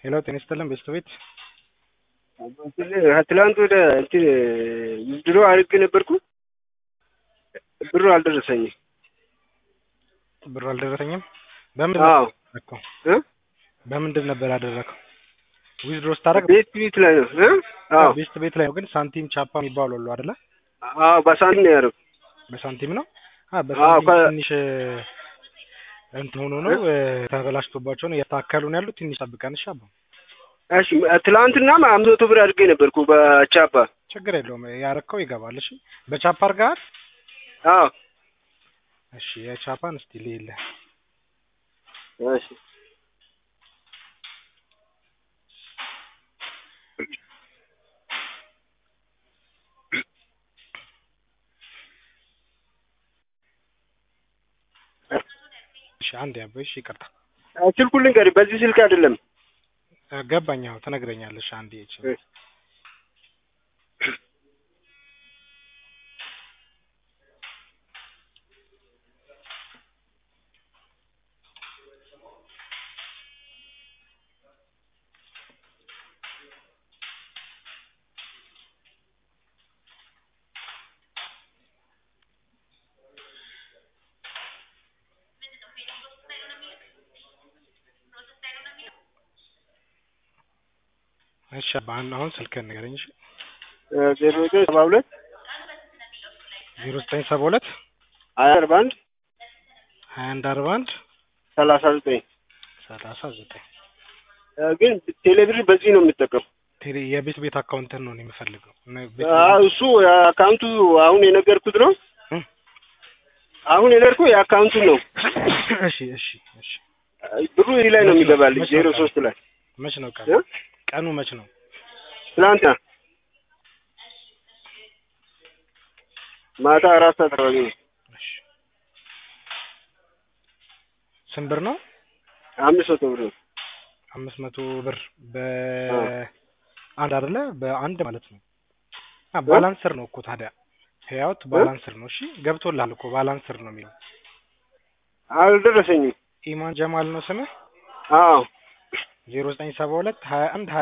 ሄሎ ጤና ይስጥልን ቤተሰቤት ትላንት ወደ እንትን ድሮ አድርጌ ነበርኩ ብሩ አልደረሰኝም። ብሩ አልደረሰኝም። በምንድን አዎ ነበር ያደረከው? እ? በምንድን ነበር ያደረከው? ዊዝድሮ ስታደርግ ቤት ቤት ላይ ነው እ? አዎ ቤስት ቤት ላይ ነው፣ ግን ሳንቲም ቻፓ የሚባሉ አሉ አይደለ? አዎ በሳንቲም ነው ያደረኩት። በሳንቲም ነው። አ በሳንቲም ከ- ትንሽ እንትን ሆኖ ነው እ፣ ተበላሽቶባቸው ነው እያስተካከሉ ነው ያሉት። ትንሽ ጠብቀን እሺ። አባ እሺ ትላንትና አምስት መቶ ብር አድርጌ ነበርኩ በቻፓ ችግር የለውም ያረከው ይገባል። እሺ በቻፓ አድርገሃል? አዎ እሺ የቻፓን እስቲ ሌለ እሺ እሺ አንድ ያበሽ ይቅርታ ስልኩን ልንገርህ፣ በዚህ ስልክ አይደለም። እ፣ ገባኝ። አዎ ትነግረኛለሽ። አንዴ እቺ እሺ። እሺ አባ አሁን አሁን ስልክህን ንገረኝ። እሺ ዜሮ ዘጠኝ ሰባ ሁለት ዜሮ ዘጠኝ ሰባ ሁለት ሀያ አርባ አንድ ሀያ አንድ አርባ አንድ ሰላሳ ዘጠኝ ሰላሳ ዘጠኝ ግን ቴሌብር በዚህ ነው የምጠቀም። ቴሌ የቤት ቤት አካውንትን ነው እኔ የምፈልገው። እና ቤት እሱ አካውንቱ አሁን የነገርኩት ነው። እ? አሁን የነገርኩህ የአካውንቱን ነው። እሺ እሺ እሺ ብሩ እዚህ ላይ ነው የሚገባልኝ። መች ነው ዜሮ ቀኑ? ሶስት ላይ መች ነው ቀኑ? እ? ቀኑ መች ነው? ትናንትና ማታ አራት ሰዓት አካባቢ ነው። እሺ ስንት ብር ነው? አምስት መቶ ብር ነው። አምስት መቶ ብር በአንድ አይደለ? በአንድ ማለት ነው። አ ባላንስር ነው እኮ ታዲያ ህያውት ባላንስር ነው። እሺ ገብቶልሃል እኮ ባላንስር ነው የሚለው። አልደረሰኝም። ኢማን ጀማል ነው ስምህ? አዎ ዜሮ ዘጠኝ ሰባ ሁለት ሀያ አንድ